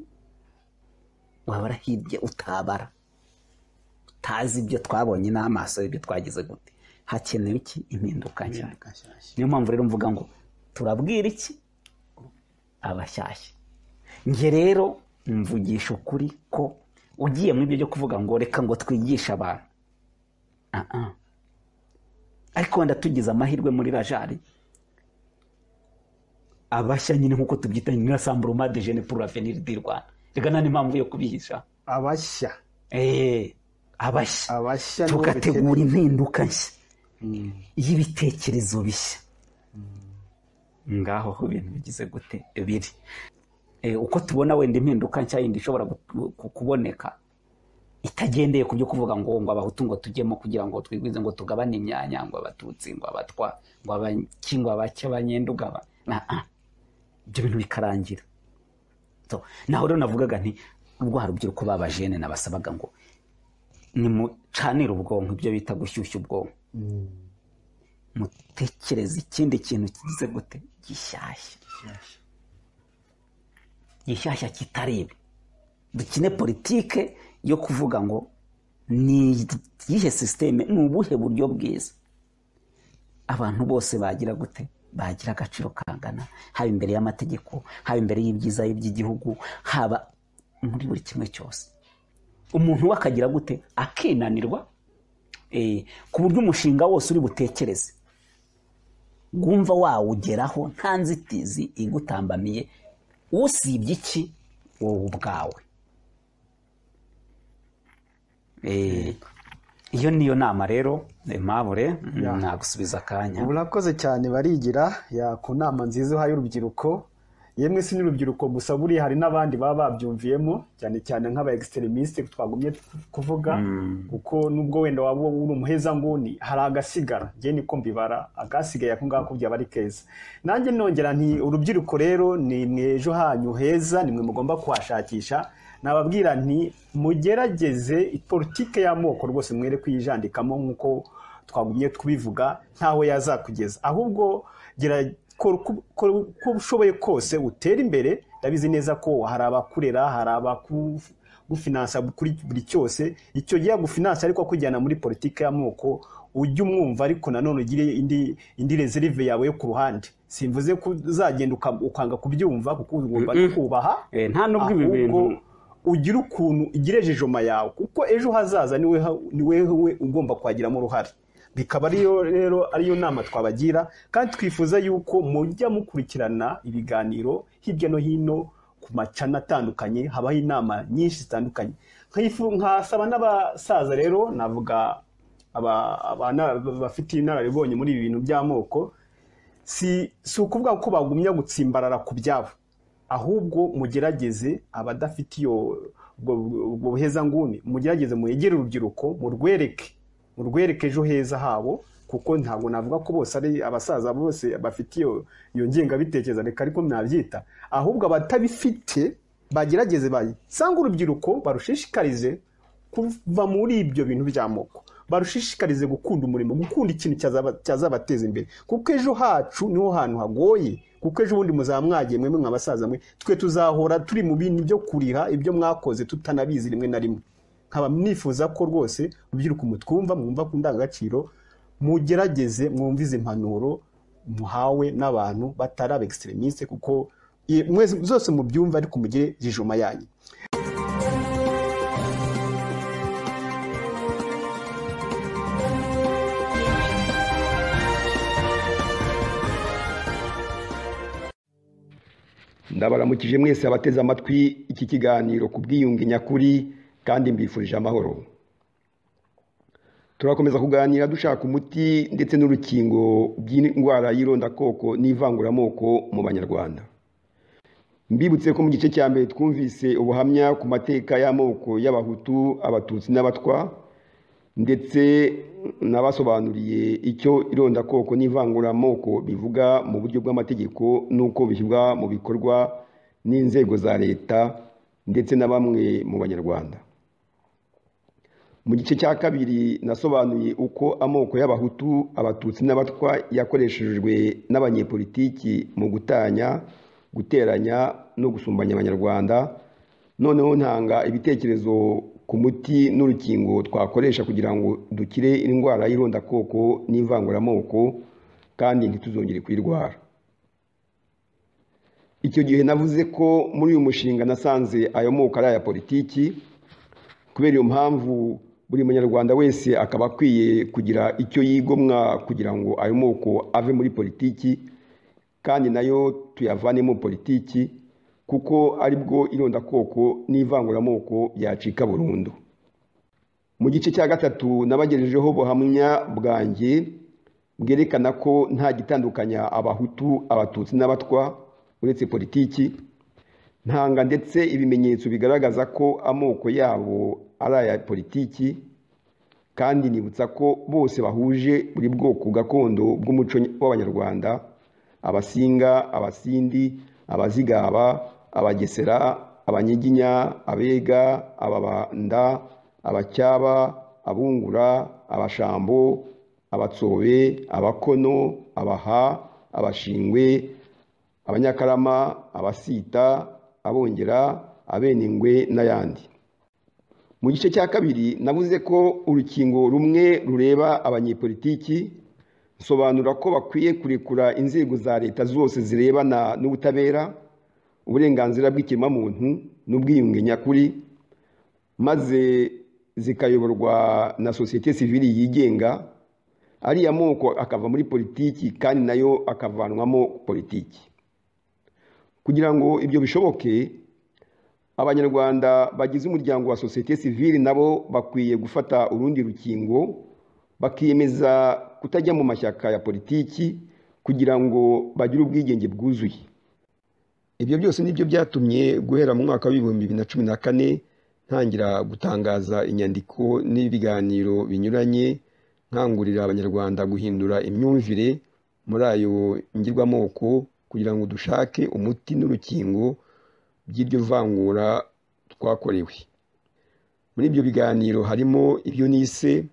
wabara hirya utabara utazi ibyo twabonye n'amaso ibyo twagize gute hakenewe iki impinduka nshya impinduka nshyashya niyo mpamvu rero mvuga ngo turabwira iki abashyashya njye rero mvugisha ukuri ko ugiye muri ibyo byo kuvuga ngo reka ngo twigishe abantu Ah, ah. ariko wenda tugize amahirwe muri rajari abashya nyine nk'uko tubyita nyirasamburu de jene pour l'avenir di rwanda reka nta n'impamvu yo kubihisha abashya Eh, abashya abashya nibo tugategura bakeneye. impinduka nshya Mm. y'ibitekerezo bishya ngaho aho ibintu bigize gute biri Eh, uko tubona wenda impinduka nshya yindi ishobora gu- ku- kuboneka itagendeye ku byo kuvuga ngo ngo abahutu ngo tujyemo kugira ngo twigwize ngo tugabane imyanya ngo abatutsi ngo abatwa ngo abaki ngo abake abanyendugaba Na- ah. ibyo bintu bikarangira So, naho rero navugaga nti rwa rubyiruko babajene nabasabaga ngo nimucanire ubwonko ibyo bita gushyushya ubwonko Mm. mutekereze ikindi kintu kigize gute gishyashya Nshyashya. gishyashya kitari ibi dukine politike yo kuvuga ngo ni iyihe sisiteme ni ubuhe buryo bwiza abantu bose bagira gute bagira agaciro kangana haba imbere y'amategeko haba imbere y'ibyiza by'igihugu haba muri buri kimwe cyose umuntu we akagira gute akinanirwa eh, ku buryo umushinga wose uri butekereze wumva wawugeraho nta nzitizi igutambamiye usibye iki wowe ubwawe Eh, iyo niyo nama rero impabure Ya. nagusubiza akanya ubu nakoze cyane barigira ya ku nama nziza uhaye urubyiruko yemwe si n'urubyiruko gusa buriya hari n'abandi baba babyumviyemo cyane cyane nk'aba egisteremisite twagumye kuvuga kuko nubwo wenda waba uri umuhezanguni hari agasigara njye niko mbibara agasigaye ako ngako byaba ari keza nanjye nongera nti urubyiruko rero ni mwe ejo hanyu heza ni mwe mugomba kuhashakisha nababwira nti mugerageze politike y'amoko rwose mwere kuyijandikamo nk'uko twagumye tubivuga ntaho yazakugeza ahubwo gira kora uko- kora uko ushoboye kose utere imbere ndabizi neza ko hari abakurera hari abagufinansa kuri buri cyose icyo gihe yagufinansa ariko akujyana muri politiki y'amoko ujye umwumva ariko nanone ugire indi indi reserve yawe yo ku ruhande simvuze ko uzagenda uka- ukanga kubyumva kuko ugomba no kubaha Eh, nta n'ubwo ibi bintu ahubwo ugira ukuntu igira jijoma yawe kuko ejo hazaza ni wewe ni wewe ugomba kwagiramo uruhare bikaba ariyo rero ariyo nama twabagira kandi twifuza yuko mujya mukurikirana ibiganiro hirya no hino ku macana atandukanye habaho inama nyinshi zitandukanye Nkifu- nkasaba n'abasaza rero navuga aba- abana- bafite inararibonye muri ibi bintu by'amoko si si ukuvuga ko bagumya gutsimbarara ku byabo ahubwo mugerageze abadafite iyo ubwo ubwo buhezanguni mugerageze mwegere urubyiruko murwereke murwereke ejo heza habo kuko ntabwo navuga ko bose ari abasaza bose bafite iyo iyo ngengabitekerezo reka ariko mwabyita ahubwo abatabifite bagerageze basanga urubyiruko barushishikarize kuva muri ibyo bintu by'amoko barushishikarize gukunda umurimo gukunda ikintu cyazaba- cyazabateza imbere kuko ejo hacu niho hantu hagoye kuko ejo bundi muzaba mwagiye mwemwe mwabasaza mwe twe tuzahora turi mu bintu byo kuriha ibyo mwakoze tutanabizi rimwe na rimwe nkaba mwifuza ko rwose urubyiruko mutwumva mwumva ku ndangagaciro mugerageze mwumve izi impanuro muhawe n'abantu batari abegisiterimisite kuko i- mwese zose mubyumva ariko mugire jijoma yanyu ndabaramukije mwese abateze amatwi iki kiganiro ku bwiyunge nyakuri kandi mbifurije amahoro turakomeza kuganira dushaka umuti ndetse n'urukingo by'indwara y'irondakoko n'ivanguramoko mu banyarwanda mbibutse ko mu gice cya mbere twumvise ubuhamya ku mateka y'amoko y'abahutu abatutsi n'abatwa ndetse nabasobanuriye icyo irondakoko n'ivanguramoko bivuga mu buryo bw'amategeko n'uko bishyirwa mu bikorwa n'inzego za leta ndetse na bamwe mu banyarwanda mu gice cya kabiri nasobanuye uko amoko y'abahutu abatutsi n'abatwa yakoreshejwe n'abanyepolitiki mu gutanya guteranya no gusumbanya abanyarwanda noneho ntanga ibitekerezo ku muti n'urukingo twakoresha kugira ngo dukire indwara y'irondakoko n'ivanguramoko kandi ntituzongere kuyirwara icyo gihe navuze ko muri uyu mushinga nasanze ayo moko ari aya politiki kubera iyo mpamvu buri munyarwanda wese akaba akwiye kugira icyo yigomwa kugira ngo ayo moko ave muri politiki kandi nayo tuyavanemo politiki kuko aribwo irondakoko n'ivanguramoko yacika burundu mu gice cya gatatu nabagejejeho buhamya bwanjye bwerekana ko nta gitandukanya abahutu abatutsi n'abatwa uretse politiki ntanga ndetse ibimenyetso bigaragaza ko amoko yabo ari aya politiki kandi nibutsa ko bose bahuje buri bwoko gakondo bw'umuco w'abanyarwanda abasinga abasindi abazigaba abagesera abanyiginya abega ababanda abacyaba abungura abashambo abatsobe abakono abaha abashingwe abanyakarama abasita abongera abeningwe n'ayandi mu gice cya kabiri navuze ko urukingo rumwe rureba abanyepolitiki nsobanura ko bakwiye kurekura inzego za leta zose zirebana n'ubutabera uburenganzira bw'ikiremwamuntu n'ubwiyunge nyakuri maze zikayoborwa na sosiyete sivili yigenga ariya moko akava muri politiki kandi nayo akavanwamo politiki kugira ngo ibyo bishoboke abanyarwanda bagize umuryango wa sosiyete sivili nabo bakwiye gufata urundi rukingo bakiyemeza kutajya mu mashyaka ya politiki kugira ngo bagire ubwigenge bwuzuye ibyo byose nibyo byatumye guhera mu mwaka w'ibihumbi bibiri na cumi na kane ntangira gutangaza inyandiko n'ibiganiro binyuranye nkangurira abanyarwanda guhindura imyumvire muri ayo ngirwamoko kugira ngo dushake umuti n'urukingo by'iryo vangura twakorewe muri ibyo biganiro harimo ibyo nise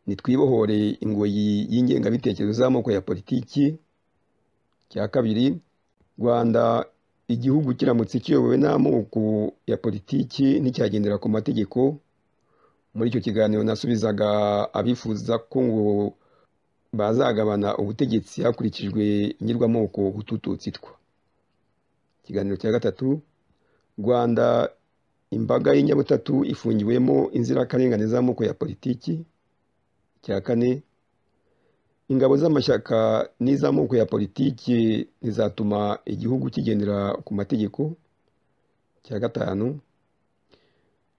nitwibohore ingoyi y'ingengabitekerezo z'amoko ya politiki cya kabiri rwanda igihugu kiramutse kiyobowe n'amoko ya politiki nticyagendera ku mategeko muri icyo kiganiro nasubizaga abifuza ko ngo bazagabana ubutegetsi hakurikijwe ingirwamoko utututsitwa ikiganiro cya gatatu rwanda imbaga y'inyabutatu ifungiwemo inzirakarengane z'amoko ya politiki cya kane ingabo z'amashyaka n'iz'amoko ya politiki rizatuma igihugu kigendera ku mategeko cya gatanu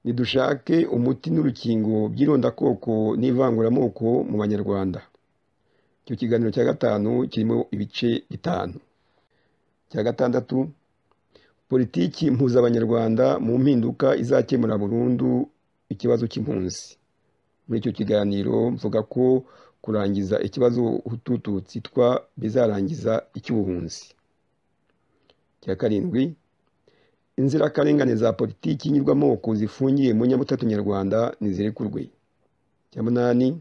nidushake umuti n'urukingo by'irondakoko n'ivanguramoko mu banyarwanda icyo kiganiro cya gatanu kirimo ibice bitanu cya gatandatu politiki mpuzabanyarwanda mu mpinduka izakemura burundu ikibazo cy'impunzi muri icyo kiganiro mvuga ko kurangiza ikibazo hututu tsitwa bizarangiza icy'ubuhunzi cya karindwi inzirakarengane za politiki nyirwamoko zifungiye mu nyabutatu nyarwanda ntizirekurwe cya munani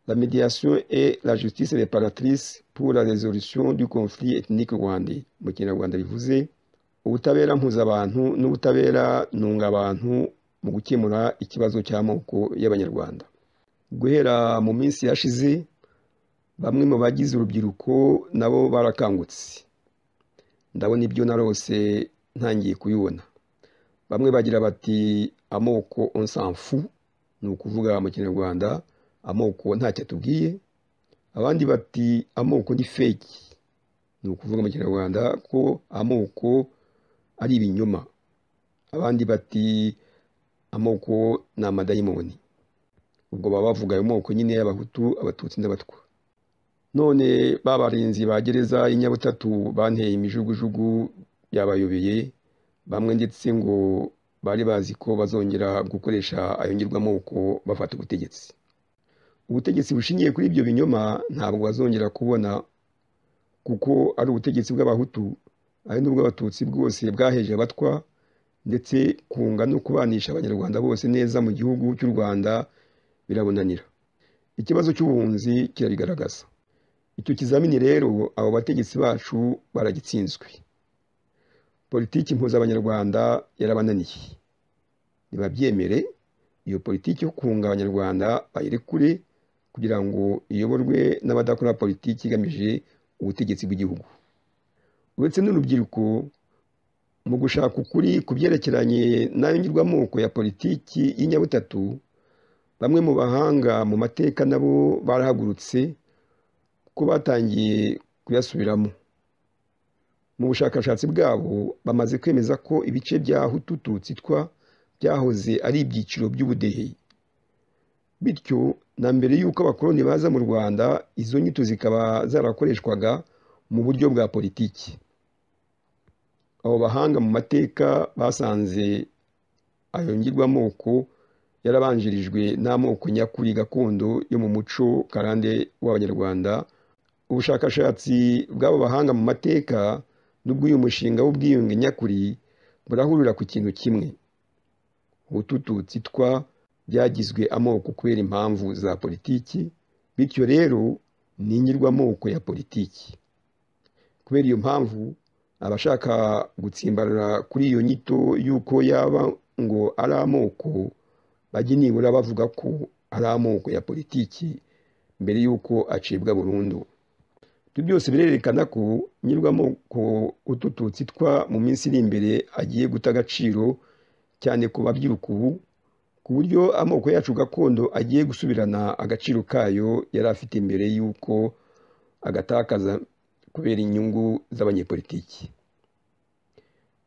la mediation et la justice réparatrice pour la résolution du conflit ethnique rwandais mu kinyarwanda bivuze ubutabera mpuzabantu n'ubutabera ntungabantu mu gukemura ikibazo cy'amoko y'abanyarwanda guhera mu minsi yashize bamwe mu bagize urubyiruko nabo barakangutse ndabona ibyo narose ntangiye kubibona bamwe bagira bati amoko onsanfu ni ukuvuga mu kinyarwanda amoko ntacyo atubwiye abandi bati amoko ni feki ni ukuvuga mu kinyarwanda ko amoko ari ibinyoma abandi bati amoko ni amadayimoni ubwo baba bavuga ayo moko nyine y'abahutu abatutsi n'abatwa none ba barinzi ba gereza y'inyabutatu banteye imijugujugu byabayobeye bamwe ndetse ngo bari bazi ko bazongera gukoresha ayo ngirwamoko bafata ubutegetsi ubutegetsi bushingiye kuri ibyo binyoma ntabwo bazongera kubona kuko ari ubutegetsi bw'abahutu ari n'ubw'abatutsi bwose bwaheje abatwa ndetse kunga no kubanisha abanyarwanda bose neza mu gihugu cy'u rwanda birabonanira ikibazo cy'ubuhunzi kirabigaragaza icyo kizamini rero abo bategetsi bacu baragitsinzwe politiki mpuzabanyarwanda yarabananiye ntibabyemere iyo politiki yo kunga abanyarwanda bayirekure kugira ngo iyoborwe n'abadakora politiki igamije ubutegetsi bw'igihugu uretse n'urubyiruko mu gushaka ukuri ku byerekeranye n'ayongirwamoko ya politiki y'inyabutatu bamwe mu bahanga mu mateka nabo barahagurutse ko batangiye kuyasubiramo mu bushakashatsi bwabo bamaze kwemeza ko ibice bya hutu twa byahoze ari ibyiciro by'ubudehe bityo na mbere y'uko abakoloni baza mu rwanda izo nyito zikaba zarakoreshwaga mu buryo bwa politiki abo bahanga mu mateka basanze ayo ngirwamoko yarabanjirijwe n'amoko nyakuri gakondo yo mu muco karande w'abanyarwanda ubushakashatsi bw'abo bahanga mu mateka n'ubw'uyu mushinga w'ubwiyunge nyakuri burahurira ku kintu kimwe ubutututsi twa byagizwe amoko kubera impamvu za politiki bityo rero ni inyirwamoko ya politiki kubera iyo mpamvu abashaka gutsimbarara kuri iyo nyito y'uko yaba ngo ari amoko bajya nibura bavuga ko ari amoko ya politiki mbere y'uko acibwa burundu ibyo byose birerekana ko nyirwamoko utututsi twa mu minsi iri imbere agiye guta agaciro cyane ku babyiruka ubu ku buryo amoko yacu gakondo agiye gusubirana agaciro kayo yari afite mbere y'uko agatakaza kubera inyungu z'abanyepolitiki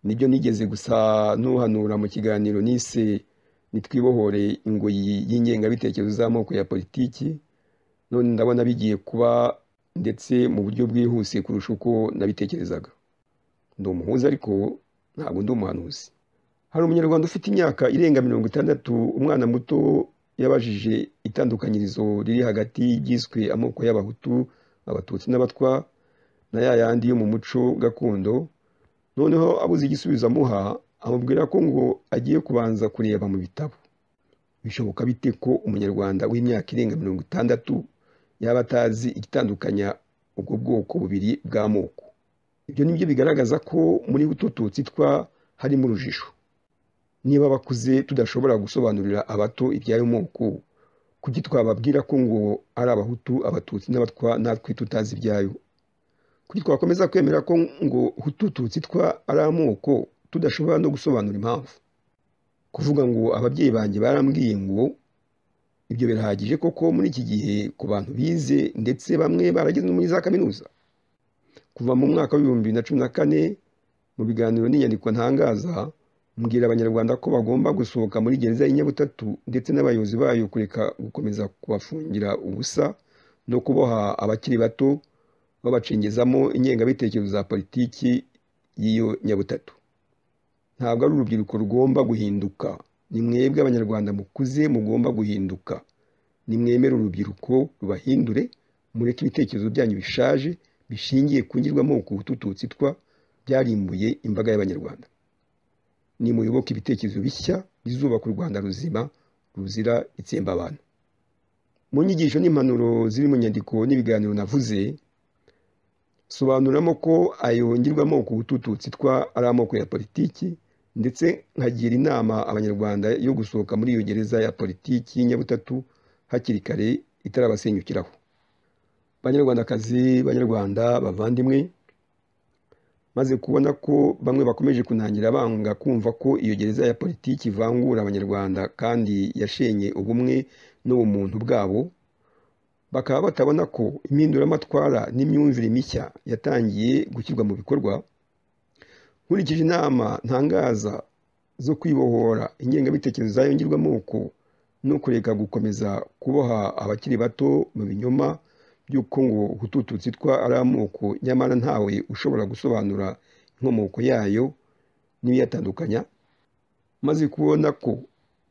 nibyo nigeze gusa n'uhanura mu kiganiro nise nitwibohore ingoyi y'ingengabitekerezo z'amoko ya politiki none ndabona bigiye kuba ndetse mu buryo bwihuse kurusha uko nabitekerezaga ndi umuhuza ariko ntabwo ndi umuhanuzi hari umunyarwanda ufite imyaka irenga mirongo itandatu umwana muto yabajije itandukanyirizo riri hagati y'igizwe amoko y'abahutu abatutsi n'abatwa na ya yandi yo mu muco gakondo noneho abuze igisubizo amuha amubwira ko ngo agiye kubanza kureba mu bitabo bishoboka bite ko umunyarwanda w'imyaka irenga mirongo itandatu yaba atazi igitandukanya ubwo bwoko bubiri bw'amoko ibyo nibyo bigaragaza ko muri utututsi twa harimo urujijo niba abakuze tudashobora gusobanurira abato iby'ayo moko kuki twababwira ko ngo ari abahutu abatutsi n'abatwa natwe tutazi ibyayo kuki twakomeza kwemera ko ngo utututsi twa ari amoko tudashobora no gusobanura impamvu kuvuga ngo ababyeyi banjye barambwiye ngo ibyo birahagije koko muri iki gihe ku bantu bize ndetse bamwe barageze no muri za kaminuza kuva mu mwaka w'ibihumbi bibiri na cumi na kane mu biganiro n'inyandiko ntangaza mbwira abanyarwanda ko bagomba gusohoka muri gereza y'inyabutatu ndetse n'abayobozi bayo kureka gukomeza kubafungira ubusa no kuboha abakiri bato babacengezamo ingengabitekerezo za politiki y'iyo nyabutatu ntabwo ari urubyiruko rugomba guhinduka ni mwebwe abanyarwanda mukuze mugomba guhinduka nimwemere urubyiruko rubahindure mureke ibitekerezo byanyu bishaje bishingiye ku ngirwamoko utututsi twa byarimbuye imbaga y'abanyarwanda nimuyoboke ibitekerezo bishya bizubaka u rwanda ruzima ruzira itsemba abantu mu nyigisho n'impanuro ziri mu nyandiko n'ibiganiro navuze sobanuramo ko ayo ngirwamoko utututsi twa ari amoko ya politiki ndetse nkagira inama abanyarwanda yo gusohoka muri iyo gereza ya politiki y'inyabutatu hakiri kare itarabasenyukiraho banyarwandakazi banyarwanda bavandimwe maze kubona ko bamwe bakomeje kunangira banga kumva ko iyo gereza ya politiki ivangura abanyarwanda kandi yashenye ubumwe n'ubumuntu bwabo bakaba batabona ko impinduramatwara n'imyumvire mishya yatangiye gushyirwa mu bikorwa nkurikije inama ntangaza zo kwibohora ingengabitekerezo zayongerwa amoko no kureka gukomeza kuboha abakiri bato mu binyoma by'uko ngo hututu zitwa ari amoko nyamara ntawe ushobora gusobanura inkomoko yayo n'ibiyatandukanya maze kubona ko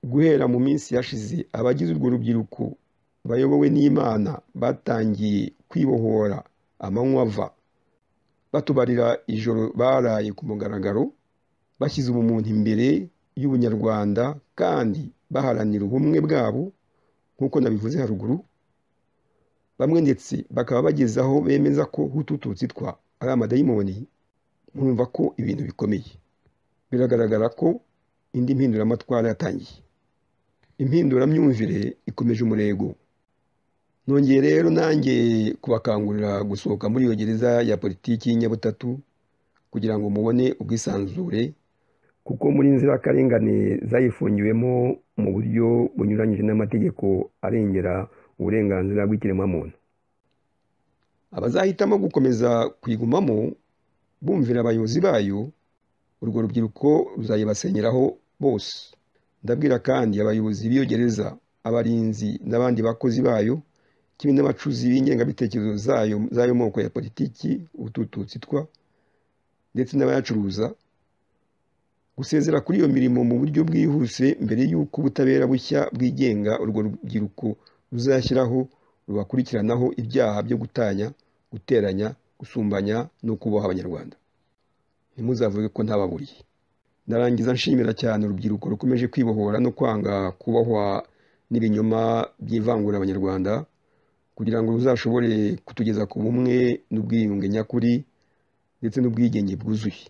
guhera mu minsi yashize abagize urwo rubyiruko bayobowe n'imana batangiye kwibohora amanywa ava batubarira ijoro baraye ku mugaragaro bashyize ubumuntu imbere y'ubunyarwanda kandi baharanira ubumwe bwabo nk'uko nabivuze haruguru bamwe ndetse bakaba bageze aho bemeza ko hutututsi twa ari amadayimoni murumva ko ibintu bikomeye biragaragara ko indi mpinduramatwara yatangiye impinduramyumvire ikomeje umurego nongeye rero nanjye kubakangurira gusohoka muri iyo gereza ya politiki y'inyabutatu kugira ngo mubone ubwisanzure kuko muri nzirakarengane zayifungiwemo mu buryo bunyuranyije n'amategeko arengera uburenganzira bw'ikiremwamuntu abazahitamo gukomeza kuyigumamo bumvira abayobozi bayo urwo rubyiruko ruzayibasenyeraho bose ndabwira kandi abayobozi b'iyo gereza abarinzi n'abandi bakozi bayo kimwe n'abacuzi b'ingengabitekerezo zayo z'ayo moko ya politiki utututsi twa ndetse n'abayacuruza gusezera kuri iyo mirimo mu buryo bwihuse mbere y'uko ubutabera bushya bwigenga urwo rubyiruko ruzashyiraho rubakurikiranaho ibyaha byo gutanya guteranya gusumbanya no kubaha abanyarwanda ntimuzavuge ko ntababuriye ndarangiza nshimira cyane urubyiruko rukomeje kwibohora no kwanga kubahwa n'ibinyoma by'ivangura abanyarwanda kugira ngo ruzashobore kutugeza ku bumwe n'ubwiyunge nyakuri ndetse n'ubwigenge bwuzuye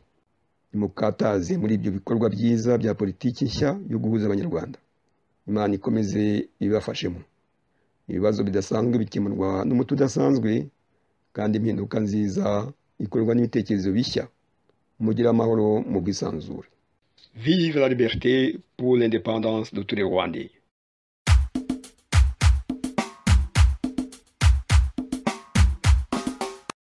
nimukataze muri ibyo bikorwa byiza bya politiki nshya yo guhuza abanyarwanda imana ikomeze ibibafashemo ibibazo bidasanzwe bikemurwa n'umuti udasanzwe kandi impinduka nziza ikorwa n'ibitekerezo bishya mugire amahoro mu bwisanzure vive la liberté pour l'indépendance de tous les rwandais